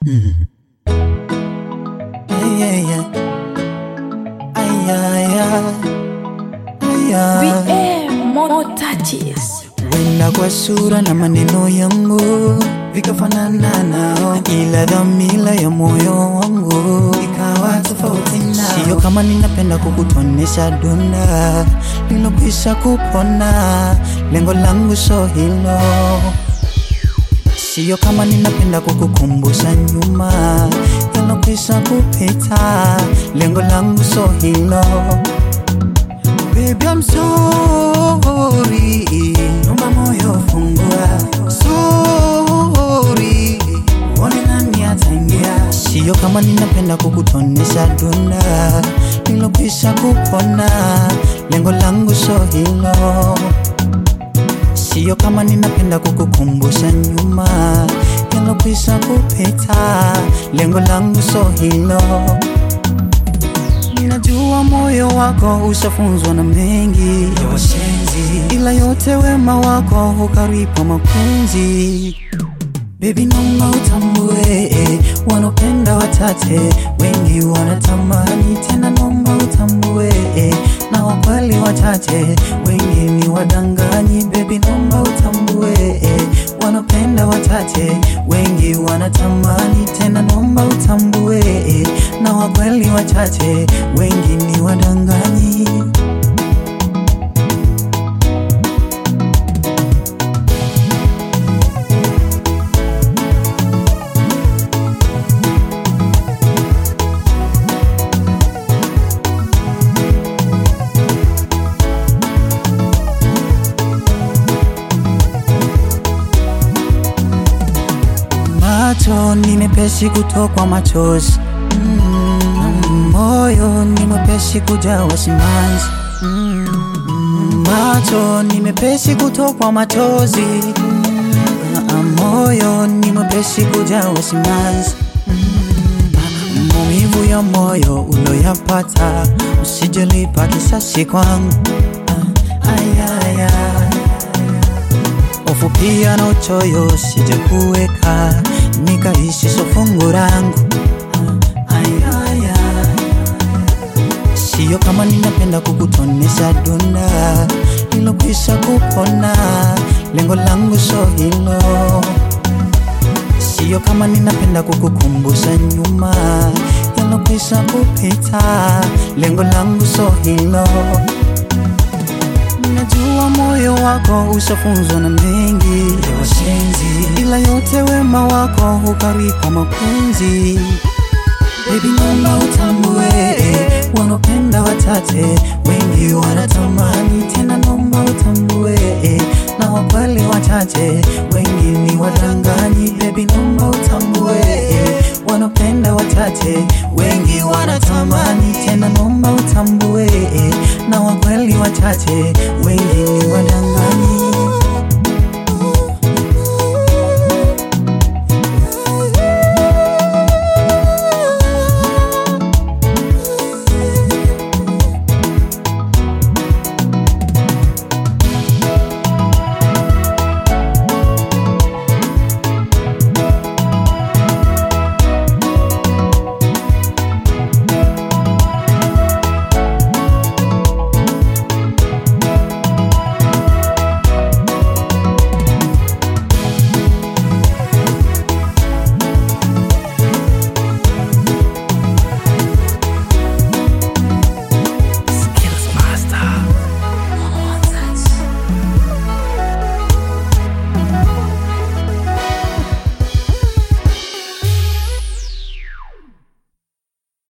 Yeah, yeah, yeah. Ay, ay, ay. Ay, ay. BM more touches. Wenda kwa sura na maneno yangu vikafanana nao, ila dhamira ya moyo wangu ikawa tofauti nao. Sio kama ninapenda kukutonesha dunda lilokwisha kupona, lengo langu so hilo. Sio kama ninapenda kukukumbusha nyuma yalokwisha kupita, lengo langu so hilo. Baby, I'm sorry. Naomba moyo fungua. Sorry. Uone nani ataingia. Sio kama ninapenda kukutonesha dunda lilokwisha kupona, lengo langu so hilo. Sio kama ninapenda kukukumbusha nyuma yalokwisha kupita, lengo langu so hilo. Ninajua moyo wako ushafunzwa na mengi ya washenzi, ila yote wema wako hukaripa mapenzi. Baby, naomba utambue eh, wanopenda wachache, wengi wanatamani tena. Naomba utambue eh, na wakweli wachache, wengi ni wadanganyi. Baby, naomba utambue eh, wanopenda wachache, wengi wanatamani tena. Naomba utambue eh, na wakweli wachache, wengi ni wadanganyi. Macho ni mepesi kutokwa machozi mm, moyo ni mwepesi kujawa simanzi mm, macho ni mepesi kutokwa machozi mm, moyo ni mwepesi kujawa simanzi mm, maumivu ya moyo uloyapata usijelipa kisasi kwangu ah, ay, ay, ay. Hofu pia na uchoyo sije kuweka nikaishi so fungu langu Ay, ay, ay. Sio kama ninapenda kukutonesha dunda lilokwisha kupona, lengo langu so hilo. Sio kama ninapenda kukukumbusha nyuma yalokwisha kupita, lengo langu so hilo. Najua moyo wako ushafunzwa na mengi ya washenzi, ila yote wema wako hukaripa mapenzi. Baby, naomba utambue eh, wanopenda wachache, wengi wanatamani tena. Naomba utambue eh, na wakweli wachache, wengi ni wadanganyi. Baby, naomba utambue eh, wanopenda wachache, wengi wanatamani tena. Naomba utambue eh, na wakweli wachache, wengi ni wadanganyi.